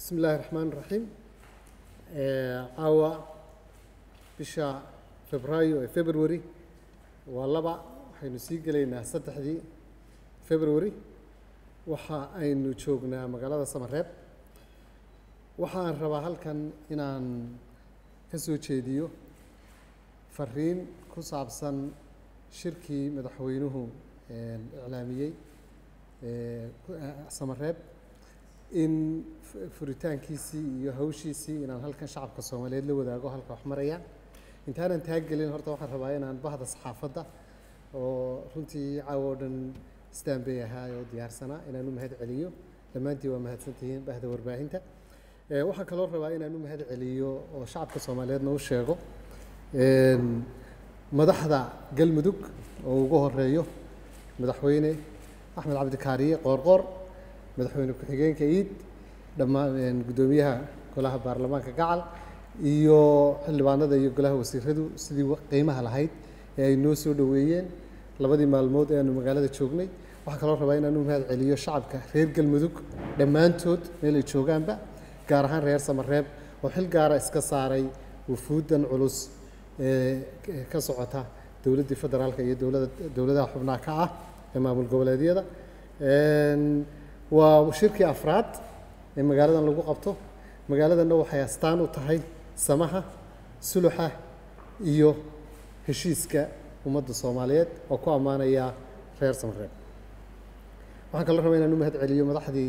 bismi illaahi raxmaan raxiim caawa bisha febraayo ee february waa laba waxaynu sii gelaynaa saddexdii february waxa aynu joognaa magaalada samareeb waxaan rabaa halkan inaan ka soo jeediyo fariin ku saabsan shirkii madaxweynuhu iclaamiyey samareeb in furitaankiisii iyo hawshiisii inaan halkan shacabka soomaaliyeed la wadaago halka wax marayaan intaanan taagelin horta waxaan rabaa inaan bahda saxaafadda oo runtii caawa oo dhan istaanbay ahaa oo diyaarsanaa inaan u mahad celiyo dhammaantiin waa mahadsantihiin bahda warbaahinta waxaan kaloo rabaa inaan u mahad celiyo oo shacabka soomaaliyeedna u sheego madaxda galmudug oo ugu horeeyo madaxweyne axmed cabdikaariye qoorqoor madaxweyne ku-xigeenka iid dhammaan guddoomiyaha golaha baarlamaanka gacal iyo xildhibaanada iyo golaha wasiiradu sidii qiimaha lahayd ee ay noo soo dhoweeyeen labadii maalmood ee aanu magaalada joognay waxaa kaloo rabaa inaan u mahad celiyo shacabka reer galmudug dhammaantood meel ay joogaanba gaar ahaan reer samareeb oo xil gaara iska saaray wufuuddan culus ee ka socota dowladdii federaalka iyo dowlada dowladaha xubnaha ka ah ee maamul goboleedyada waa shirkii afraad ee magaaladan lagu qabto magaaladanna waxay astaan u tahay samaha suluxa iyo heshiiska ummadda soomaaliyeed oo ku ammaanaya reer samareeb waxaan kaloo rabaa inaan u mahad celiyo madaxdii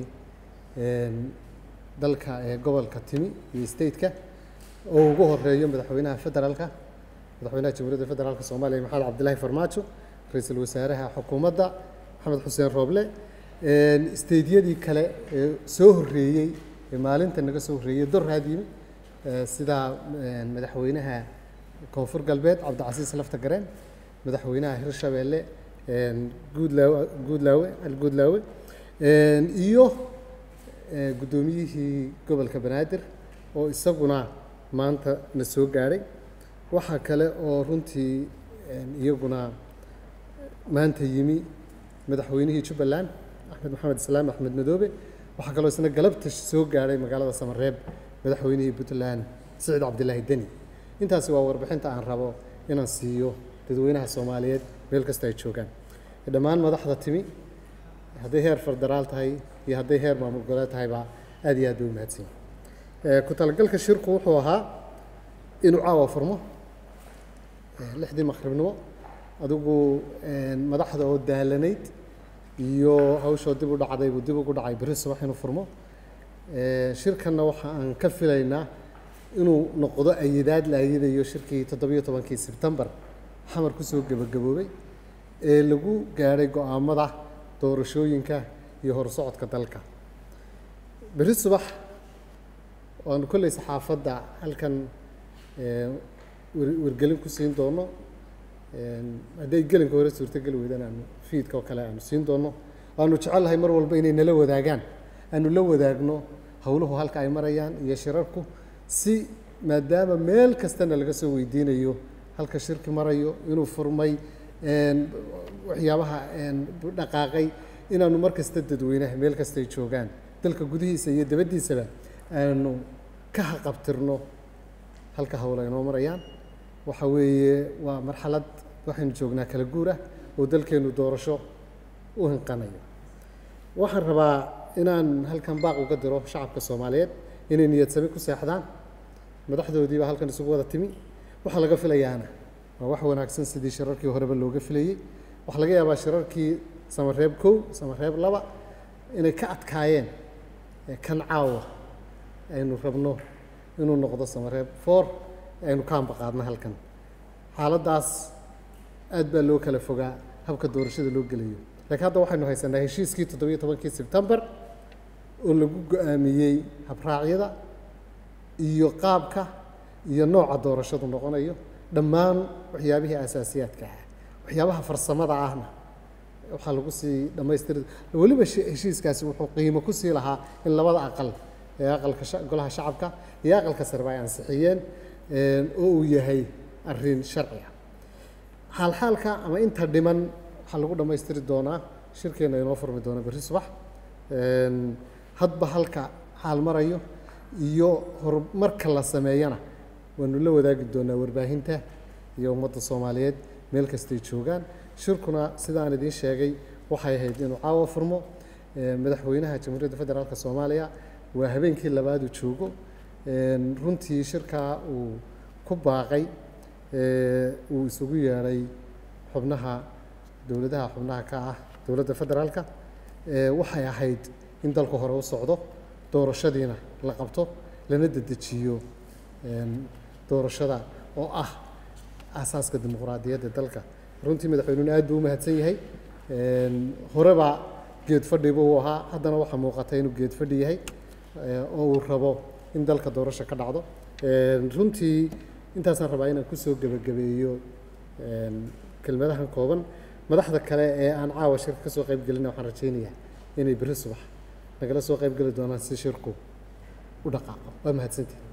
dalka ee gobolka timi iyo stateka oo ugu horeeyo madaxweynaha federaalka madaxweynaha jamhuuriyadda federaalka soomaaliya maxamed cabdilaahi farmaajo ra-iisul wasaaraha xukuumadda maxamed xuseen rooble steydyadii kale ee soo horreeyey ee maalinta naga soo horreeyey doraad yimi sida madaxweynaha koonfur galbeed cabdicasiis lafta gareen madaxweynaha hirshabeelle guudlaawe guudlaawe alguudlaawe iyo guddoomiyihii gobolka banaadir oo isaguna maanta na soo gaadhay waxaa kale oo runtii iyaguna maanta yimi madaxweynihii jubbaland axmed maxamed islaam axmed madoobe waxaa kaloo isna galabta soo gaadhay magaalada samareeb madaxweynihii puntland siciid cabdilaahi deni intaasi waa warbixinta aan rabo inaan siiyo dadweynaha soomaaliyeed meel kasta ay joogaan dhammaan madaxda timi hadday heer federaal tahay iyo hadday heer maamul goboleed tahayba aad iyo aad bay u mahadsan ku talagalka shirku wuxuu ahaa inuu caawa furmo lixdii maqribnimo adigu madaxda oo daalanayd iyo hawshoo dib u dhacday buu dib ugu dhacay berri subax inuu furmo shirkanna waxa aan ka filaynaa inuu noqdo ayidaad la ayidayo shirkii toddobiyo tobankii sebtembar xamar kusoo gebagaboobay ee lagu gaadhay go-aamada doorashooyinka iyo horsocodka dalka berri subax waanu kolley saxaafadda halkan wargelin ku siin doono hadday gelinka hore suurtogeli weydaan aanu fiidka oo kale aanu siin doono waanu jecellahay mar walba inay nala wadaagaan aanu la wadaagno howluhu halka ay marayaan iyo shirarku si maadaama meel kastana laga soo weydiinayo halka shirki marayo inuu furmay waxyaabaha dhaqaaqay inaanu mar kasta dadweynaha meel kasta ay joogaan dalka gudihiisa iyo dabaddiisaba aanu ka haqabtirno halka howla inoo marayaan waxa weeye waa marxalad waxaynu joognaa kala guur ah oo dalkeennu doorasho u hinqanayo waxaan rabaa inaan halkan baaq uga diro shacabka soomaaliyeed inay niyadsami ku seexdaan madaxdoodiiba halkan isugu wada timi waxaa laga filayaana waa wax wanaagsan sidii shirarkii horeba looga filayey waxaa laga yaabaa shirarkii samareeb kow samareeb laba inay ka adkaayeen kan caawa aynu rabno inuu noqdo samareeb four aynu ka ambaqaadno halkan xaaladdaas aad baa loo kala fogaa habka doorashada loo gelayo laakiin hadda waxaynu haysanaa heshiiskii toddobiyo tobankii sebtembar oo lagu go-aamiyey habraacyada iyo qaabka iyo nooca doorashadu noqonayo dhammaan waxyaabihii asaasiyaadka ah waxyaabaha farsamada ahna waxaa lagu sii dhammaystiri weliba heshiiskaasi wuxuu qiimo ku sii lahaa in labada aqal ee aqalka golaha shacabka iyo aqalka sareba ay ansixiyeen oo uu yahay arrin sharci ah xaalxaalka ama inta dhiman waxaa lagu dhammaystiri doonaa shirkeenna inoo furmi doona berri subax hadba halka xaal marayo iyo horumarka la sameeyana waanu la wadaagi doonaa warbaahinta iyo ummadda soomaaliyeed meel kastay joogaan shirkuna sidaan idiin sheegay waxay ahayd inuu caawa furmo madaxweynaha jamhuuriyadda federaalk soomaaliya waa habeenkii labaad uu joogo runtii shirkaa uu ku baaqay uu isugu yeedhay xubnaha dowladaha xubnaha ka ah dowladda federaalka waxay ahayd in dalku hore u socdo doorashadiina la qabto lana dedejiyo doorashada oo ah aasaaska dimuqraadiyadda dalka runtii madaxweynuhuna aad buu u mahadsan yahay horeba geed fadhiba uu ahaa haddana waxaa muuqata inuu geed fadhi yahay oo uu rabo in dalka doorasho ka dhacdo runtii intaasaan rabaa inaan kusoo gebagabeeyo kelmadahan kooban madaxda kale ee aan caawa shirka ka soo qayb gelina waxaan rajaynayaa inay berri subax nagala soo qayb geli doonaan si shirku u dhaqaaqo waa mahadsantii